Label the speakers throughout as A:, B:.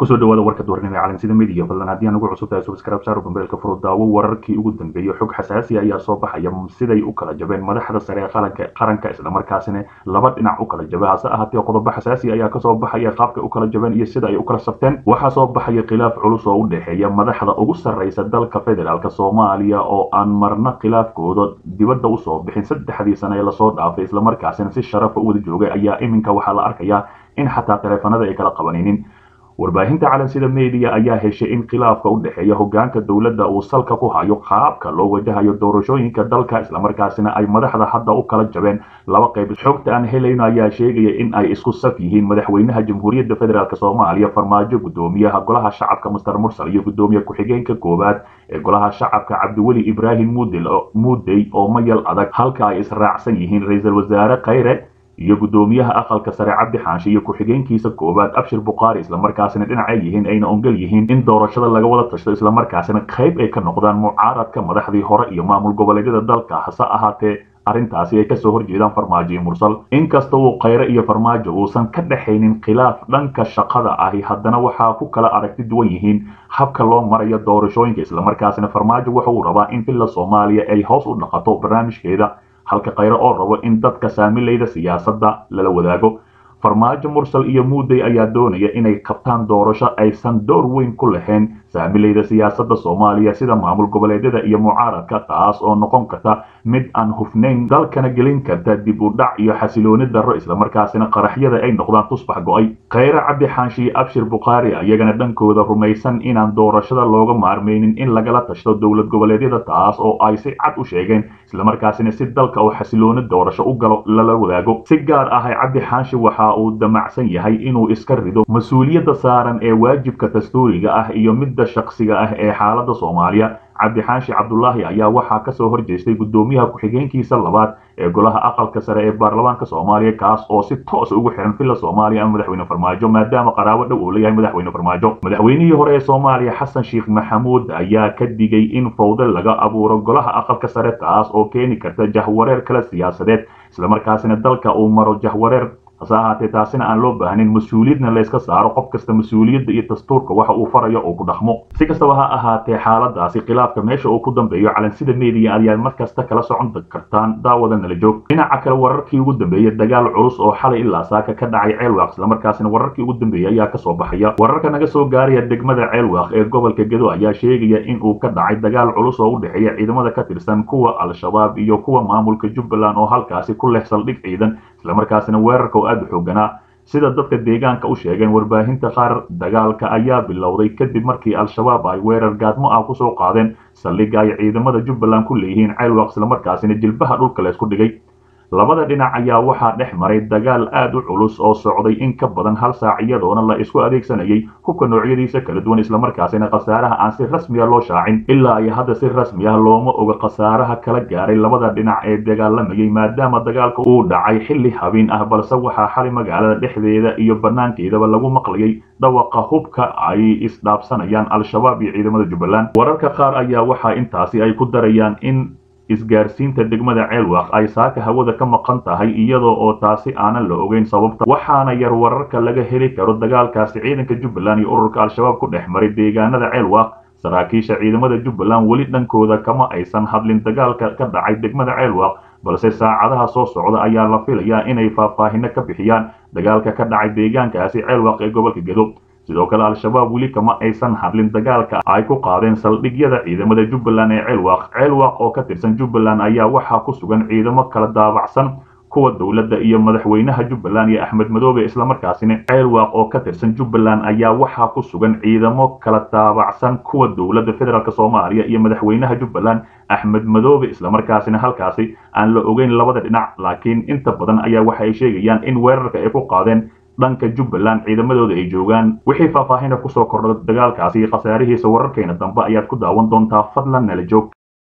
A: kusoo dhawaada warka duwarnimo ee caalamsida midiya fadlan haddii aan ugu cusub tahay subscribe saar bambeelka furo daawo wararkii ugu dambeeyey xog xasaasi ayaa soo baxaya siday u kala jabeen madaxda sare ee qaranka qaranka islamarkaasina laba dhinac u kala jabay hase ahaatee qodobo xasaasi ayaa kasoo baxaya qaabka u kala jabeen iyo sida ay u kala sabteen waxaa soo baxaya khilaaf culus oo u dhexeeya madaxda ugu sarreysa dalka federaalk soomaaliya oo aan marna khilaafkooda dibadda usoo bixin saddexdii sane ee lasoo dhaafay islamarkaasina si sharafa u wada joogay ayaa iminka waxaa la arkayaa in xataa taleefanada ay kala qabanaynin warbaahinta calansida media ayaa heshay in khilaafka u dhexeeya hogaanka dowladda uu salka ku hayo qaabka loo wajahayo doorashooyinka dalka islamarkaasina ay madaxda hadda u kala jabeen laba qayb xogta aan helayno ayaa sheegaya in ay isku saf yihiin madaxweynaha jamhuuriyadda federaalk soomaaliya farmaajo gudoomiyaha golaha shacabka master mursal iyo gudoomiye ku-xigeenka koowaad ee golaha shacabka cabdiweli ibraahim muudey oo mayal adag halka ay israacsan yihiin ra-iisul wasaare khayre iyo gudoomiyaha aqalka sare cabdi xaanshe iyo ku-xigeenkiisa koowaad abshir bukhaari islamarkaasina dhinacay yihiin ayna ongol yihiin in doorashada laga wada tashto islamarkaasina qayb ay ka noqdaan mucaaradka madaxdii hore iyo maamul goboleedyada dalka hase ahaatee arrintaasi ay kasoo horjeedaan farmaajo iyo mursal inkasta uu khayre iyo farmaajo uusan ka dhexaynin khilaaf dhanka shaqada ahi haddana waxaa ku kala aragti duwan yihiin habka loo marayo doorashooyinka islamarkaasina farmaajo waxa uu rabaa in villa soomaaliya ay hoos u dhaqato barnaamijkeeda halka khayre oo rabo in dadka saamilayda siyaasadda lala wadaago farmaajo mursal iyo muudey ayaa doonaya inay qabtaan doorasho aysan door weyn ku lahayn saamilayda siyaasadda soomaaliya sida maamul goboleedyada iyo mucaaradka taas oo noqon karta mid aan hufnayn dalkana gelin karta dib u dhac iyo xasilooni darro islamarkaasina qaraxyada ay noqdaan tusbax go-ay khayre cabdi xaanshe iyo abshir bukhaari ayagana dhankooda rumaysan inaan doorashada looga maarmaynin in lagala tashto dowlad goboleedyada taas oo ay si cad u sheegeen islamarkaasina si dalka oo xasilooni doorasho u galo lala wadaago si gaar ah cabdi xaanshe waxa uu damacsan yahay inuu iska rido mas-uuliyadda saaran ee waajibka dastuuriga ah iyo midda shaksiga ah ee xaaladda soomaaliya cabdi xaashi cabdulaahi ayaa waxaa kasoo horjeestay gudoomiyaha ku-xigeenkiisa labaad ee golaha aqalka sare ee baarlamaanka soomaaliya kaas oo si toos ugu xiran villa soomaaliya ama madaxweyne farmaajo maadaama qaraabo dhow uu leeyahay madaxweyne farmaajo madaxweynihii hore ee soomaaliya xasan sheekh maxamuud ayaa ka digay in fawde laga abuuro golaha aqalka sare taas oo keeni karta jahwareer kale siyaasadeed islamarkaasina dalka uu maro jahwareer hase ahaatee taasina aan loo baahnin mas-uuliyadna layska saaro qof kasta mas-uuliyadda iyo dastuurka waxa uu farayo oo ku dhaqmo si kastaba ha ahaatee xaaladaasi khilaafka meesha uu ku dambeeyo calansida media ayaad markasta kala socon kartaan daawada nala joog dhinaca kale wararkii ugu dambeeyey dagaal culus oo xalay ilaa saaka ka dhacay ceelwaaq islamarkaasina wararkii ugu dambeeyey ayaa kasoo baxaya wararka naga soo gaaraya degmada ceelwaaq ee gobolka gedo ayaa sheegaya in uu ka dhacay dagaal culus oo u dhexeeya ciidamada ka tirsan kuwa al-shabaab iyo kuwa maamulka jubbaland oo halkaasi ku leh saldhig ciidan islamarkaasina weerarka oo aada u xooganaa sida dadka deegaanka u sheegeen warbaahinta qaar dagaalka ayaa bilowday kadib markii al-shabaab ay weerar gaadmo ah kusoo qaadeen saldhigga ay ciidamada jubbaland ku leeyihiin ceelwaq islamarkaasina jilbaha dhulka laysku dhigay labada dhinac ayaa waxaa dhex maray dagaal aad u culus oo socday in ka badan hal saac iyadoona la isku adeegsanayay hubka noocyadiisa kala duwan islamarkaasina khasaaraha aan si rasmiya loo shaacin ilaa ay hadda si rasmi ah looma oga khasaaraha kala gaaray labada dhinac ee dagaalamayay maadaama dagaalka uu dhacay xilli habeen ah balse waxaa xali magaalada dhexdeeda iyo banaankeedaba lagu maqlayay dhawaqa hubka ay isdhaafsanayaan al-shabaab iyo ciidamada jubbaland wararka qaar ayaa waxaa intaasi ay ku darayaan in isgaarsiinta degmada ceelwaaq ay saaka hawada ka maqan tahay iyadoo oo taasi aanan la ogeyn sababta waxaana yar wararka laga heli karo dagaalkaasi ciidanka jubbaland iyo ururka al-shabaab ku dhex maray deegaanada ceelwaaq saraakiisha ciidamada jubbaland weli dhankooda kama aysan hadlin dagaalka ka dhacay degmada ceelwaaq balse saacadaha soo socda ayaa la filayaa inay faahfaahino ka bixiyaan dagaalka ka dhacay deegaankaasi ceelwaaq ee gobolka gedo sidoo kale al-shabaab weli kama aysan hadlin dagaalka ay ku qaadeen saldhigyada ciidamada jubbaland ee ceelwaaq ceelwaaq oo ka tirsan jubbaland ayaa waxaa ku sugan ciidamo kala daabacsan kuwa dowladda iyo madaxweynaha jubbaland iyo axmed madoobe islamarkaasina ceelwaaq oo ka tirsan jubbaland ayaa waxaa ku sugan ciidamo kala daabacsan kuwa dowladda federaalk soomaaliya iyo madaxweynaha jubbaland axmed madoobe islamarkaasina halkaasi aan la ogeyn labada dhinac laakiin inta badan ayaa waxa ay sheegayaan in weerarka ay ku qaadeen dhanka jubbaland ciidamadooda ay joogaan wixii faahfaahina kusoo kordha dagaalkaasi iyo khasaarihiisa wararkeena dambe ayaad ku daawan doontaa fadlan nala joog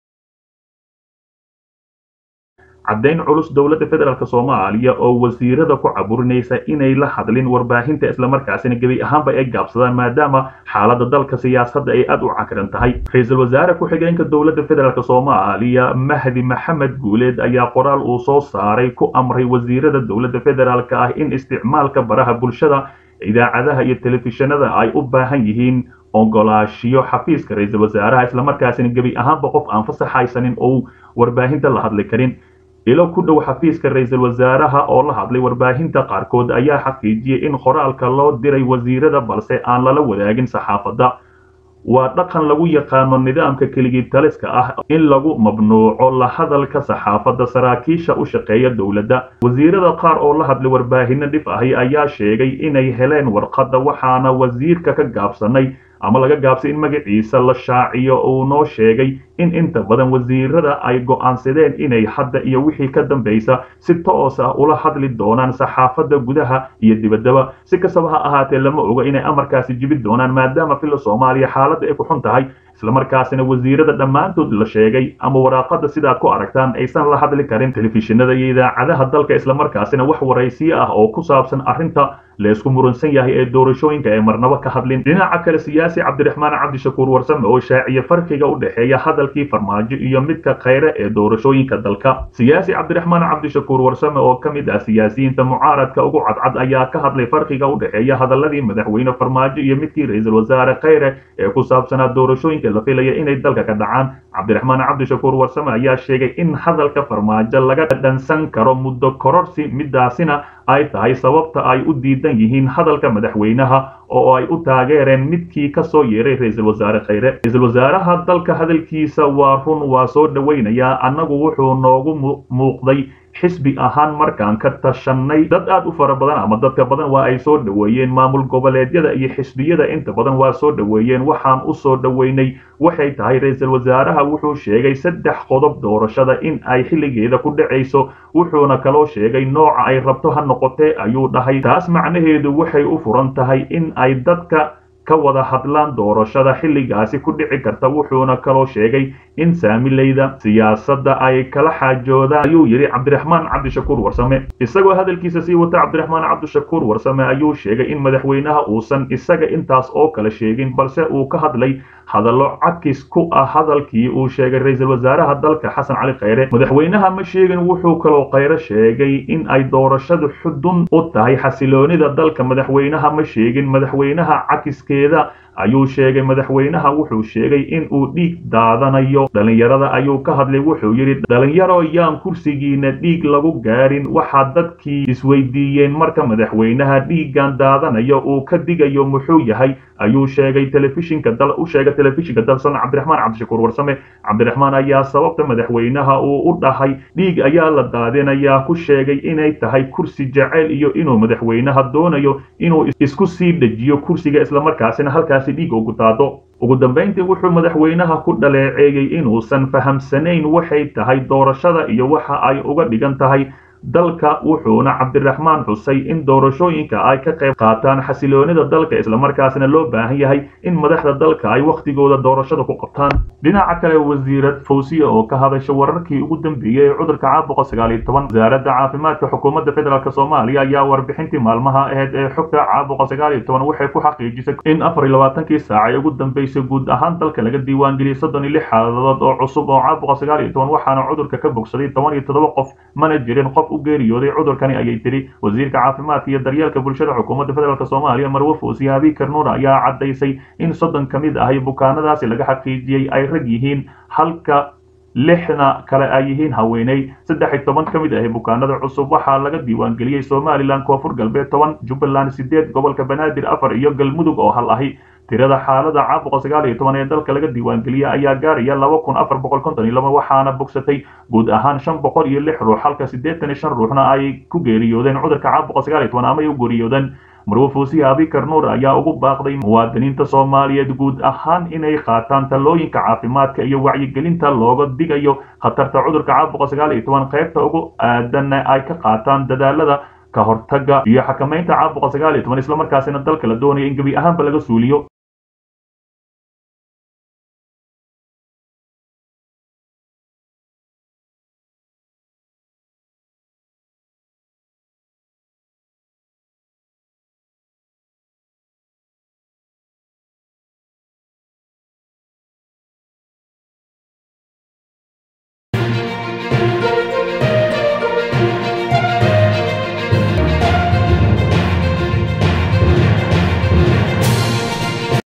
A: caddayn culus dowladda federaalk soomaaliya oo wasiirada ku caburinaysa inay la hadlin warbaahinta islamarkaasina gebi ahaanba ay gaabsadaan maadaama xaaladda dalka siyaasadda ay aad u cakiran tahay ra-iisul wasaare ku-xigeenka dowladda federaalk soomaaliya mahdi maxamed guuleed ayaa qoraal uu soo saaray ku amray wasiirada dowladda federaalk ah in isticmaalka baraha bulshada idaacadaha iyo telefishinada ay u baahan yihiin ogolaashiyo xafiiska ra-iisul wasaaraha islamarkaasina gebi ahaanba qof aan fasaxaysanin oo warbaahinta la hadli karin ilo ku dhow xafiiska ra-iisul wasaaraha oo la hadlay warbaahinta qaarkood ayaa xaqiijiyey in qoraalka loo diray wasiirada balse aan lala wadaagin saxaafadda waa dhaqan lagu yaqaano nidaamka keligii taliska ah in lagu mamnuuco la hadalka saxaafadda saraakiisha u shaqeeya dowladda wasiirada qaar oo la hadlay warbaahino dhif ahi ayaa sheegay inay heleen warqadda waxaana wasiirka ka gaabsanay ama laga gaabsay in magaciisa la shaaciyo uu noo sheegay in inta badan wasiirada ay go'aansadeen inay hadda iyo wixii ka dambaysa si toos ah ula hadli doonaan saxaafadda gudaha iyo dibaddaba si kastaba ha ahaatee lama oga inay amarkaasi jibi doonaan maadaama filla soomaaliya xaaladda ay ku xun tahay islamarkaasina wasiirada dhammaantood la sheegay ama waraaqada sidaad ku aragtaan aysan la hadli karin telefishinada iyo idaacadaha dalka islamarkaasina wax waraysiyo ah oo ku saabsan arrinta laysku muransan yahay ee doorashooyinka ee marnaba ka hadlin dhinaca kale siyaasi cabdiraxmaan cabdishakuur warsame oo shaaciye farqiga u dhexeeya hadalkii farmaajo iyo midka khayre ee doorashooyinka dalka siyaasi cabdiraxmaan cabdishakuur warsame oo ka mid ah siyaasiyiinta mucaaradka ugu cadcad ayaa ka hadlay farqiga u dhexeeya hadaladii madaxweyne farmaajo iyo midkii ra-iisul wasaare khayre ee ku saabsanaa doorashooyinka la filaya inay dalka ka dhacaan cabdiraxmaan cabdishakuur warsame ayaa sheegay in hadalka farmaajo laga dhansan karo muddo kororsi midaasina ay tahay sababta ay u diidan yihiin hadalka madaxweynaha oo ay u taageereen midkii ka soo yeeray ra-iisul wasaare khayre ra-iisul wasaaraha dalka hadalkiisa waa run waa soo dhowaynayaa annagu wuxuu noogu muuqday xisbi ahaan markaan ka tashanay dad aad u fara badan ama dadka badan waa ay soo dhoweeyeen maamul goboleedyada iyo xisbiyada inta badan waa soo dhoweeyeen waxaan u soo dhoweynay waxay tahay ra-iisul wasaaraha wuxuu sheegay saddex qodob doorashada in ay xilligeeda ku dhacayso wuxuuna kaloo sheegay nooca ay rabto ha noqotee ayuu dhahay taas macnaheedu waxay u furan tahay in ay dadka ka wada hadlaan doorashada xilligaasi ku dhici karta wuxuuna kaloo sheegay in saamileyda siyaasadda ay kala xaajoodaan ayuu yidhi cabdiraxmaan cabdishakuur warsame isagoo hadalkiisa sii wata cabdiraxmaan cabdishakuur warsame ayuu sheegay in madaxweynaha uusan isaga intaas oo kale sheegin balse uu ka hadlay hadallo cakis ku ah hadalkii uu sheegay ra-iisul wasaaraha dalka xasan cali khayre madaxweynaha ma sheegin wuxuu kaloo khayre sheegay in ay doorashadu xudun u tahay xasiloonida dalka madaxweynaha ma sheegin madaxweynaha cakiskeeda ayuu sheegay madaxweynaha wuxuu sheegay in uu dhiig daadanayo dhalinyarada ayuu ka hadlay wuxuu yidhi dhalinyaro yaan kursigiina dhiig lagu gaadhin waxaa dadkii isweydiiyeen marka madaxweynaha dhiiggan daadanayo uu ka digayo muxuu yahay ayuu sheegay telefishinka dal u sheegay telefishinka dalsan cabdiraxmaan cabdishakuur warsame cabdiraxmaan ayaa sababta madaxweynaha uu u dhahay dhiig ayaa la daadinayaa ku sheegay inay tahay kursi jaceyl iyo inuu madaxweynaha doonayo inuu isku sii dejiyo kursiga islamarkaasina halkaasi dhiig ugu daado ugu dambayntii wuxuu madaxweynaha ku dhaleeceeyey inuusan fahamsanayn waxay tahay doorashada iyo waxa ay uga dhigan tahay dalka wuxuuna cabdiraxmaan xusay in doorashooyinka ay ka qayb qaataan xasiloonida dalka islamarkaasna loo baahan yahay in madaxda dalka ay wakhtigooda doorashada ku qabtaan dhinaca kale wasiirad fawsiya oo ka hadasha wararkii ugu dambeeyey ee cudurka caabuqa sagaal iyo toban wasaaradda caafimaadka xukuumadda federaalk soomaaliya ayaa warbixintii maalmaha aheyd ee xogta caabuqa sagaal iyo toban waxay ku xaqiijisay in afar iyo labaatankii saac ee ugu dambeysay guud ahaan dalka laga diiwaangeliyey soddon iyo lix xaaladood oo cusub oo caabuqa sagaal iyo toban waxaana cudurka ka bogsaday toban iyo toddoba qof mana jirin qof u geeriyooday cudurkani ayay tiri wasiirka caafimaadka iyo daryeelka bulshada xukuumadda federaalk soomaaliya marwe fuusiya abi karnuur ayaa caddaysay in soddon ka mid ahay bukaanadaasi laga xaqiijiyey ay rag yihiin halka lixna kale ay yihiin haweeney saddex iyo toban ka mid ahi bukaanada cusub waxaa laga diiwaangeliyey somalilan koonfur galbeed toban jubbaland sideed gobolka banaadir afar iyo galmudug oo hal ahi tirada xaalada caabuqa sagaal iyo toban ee dalka laga diiwaangeliyey ayaa gaaraya laba kun afar boqol konton iyo laba waxaana bogsatay guud ahaan shan boqol iyo lix ruux halka siddeetan iyo shan ruuxna ay ku geeriyoodeen cudurka caabuqa sagaal iyo toban ama ay u geeriyoodeen marwe fuusiya abikar nuur ayaa ugu baaqday muwaadiniinta soomaaliyeed guud ahaan inay qaataan talooyinka caafimaadka iyo wacyigelinta looga digayo khatarta cudurka caabuqa sagaal iyo toban qaybta ugu aadanna ay ka qaataan dadaalada ka hortagga iyo xakamaynta caabuqa sagaal iyo toban islamarkaasina dalka la doonaya in gebi ahaanba laga suuliyo